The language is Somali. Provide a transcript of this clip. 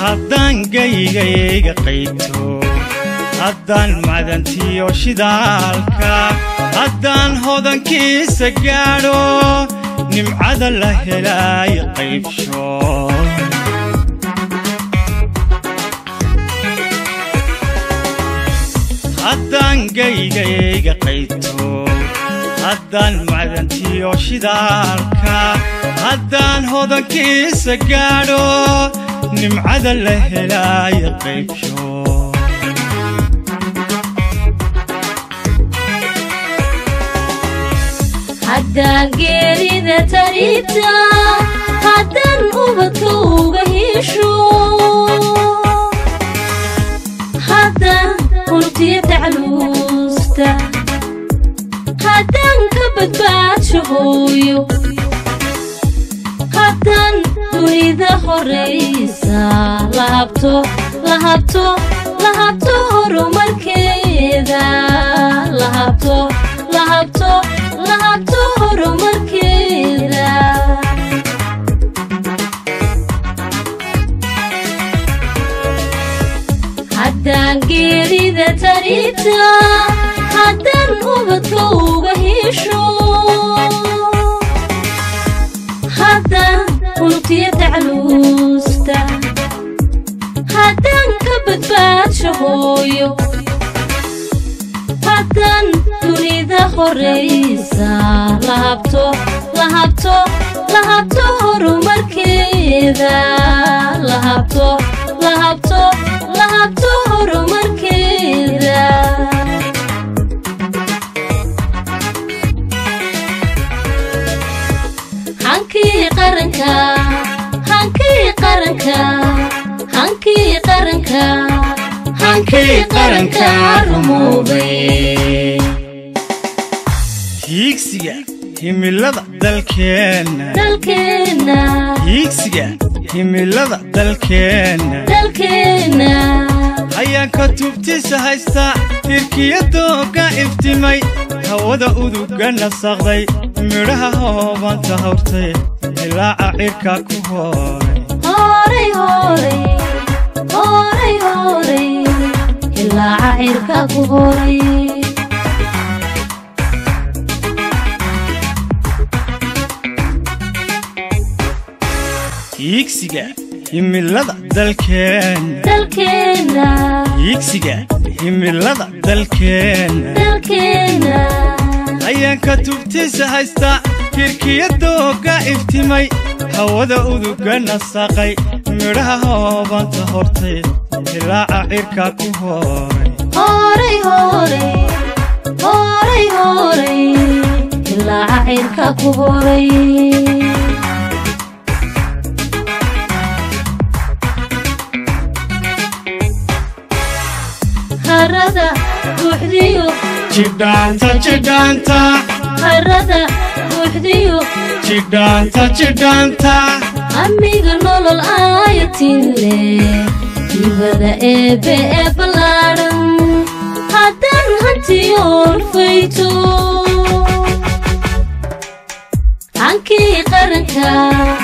haddaan gaygayga qayto haddaan macdantiyo shidaalka haddaan hodankiisa gaadho nimcada la helaayo qaybsho haddaan gaygayga qayto haddaan macdantiyo shidaalka haddaan hodankiisa gaadho nimcada la helaayo qaybsho haddaan geerida tariibta haddaan ubadka uga hesho haddaan unugtiya tacluusta haddaan ka badbaadsho hooyo haddaan dunida horaysa lahabto lahabto lahabto horumarkeeda lahabto lahabto lahabto horumarkeeda haddaan geerida tariibta haddaan ubadka uga hesho haddaan unugtiya tacluusta haddaan ka badbaadsho hooyo haddaan dunida horaysa lahabto lahabto lahabto horumarkeeda lahabto lahabto lahabto horumarkeeda hankii qaranka hankii qaranka hankii qaranka hankii qaranka rumoobay hiigsiga himilada dalkeenna dalkeenna hiigsiga himilada dalkeenna dalkeenna hayaanka tubtiisa haysta tirkiya dooga iftimay hawada uduga nasaqday midhaha hoobanta hawrtay ilaaca cirka ku hooray horay horay horay horay ilaaca cirka ku horay hiigsiga himilada dalkeenna dalkeenna hiigsiga himilada dalkeenna dalkeenna hayaanka tubtiisa haysta tirkiya dooga iftimay hawada uduga nasaqay midhaha hoobanta hortay ilaaca cirka ku hooray horay horay horay horay ilaaca cirka ku horay harada buuxdiyo jidhaanta jidhaanta harada buuxdiyo jidhaanta jidhaanta amiga nolol aayatille dibada eebe ee ballaadhan haddaan hantiyoon fayto hankii qaranka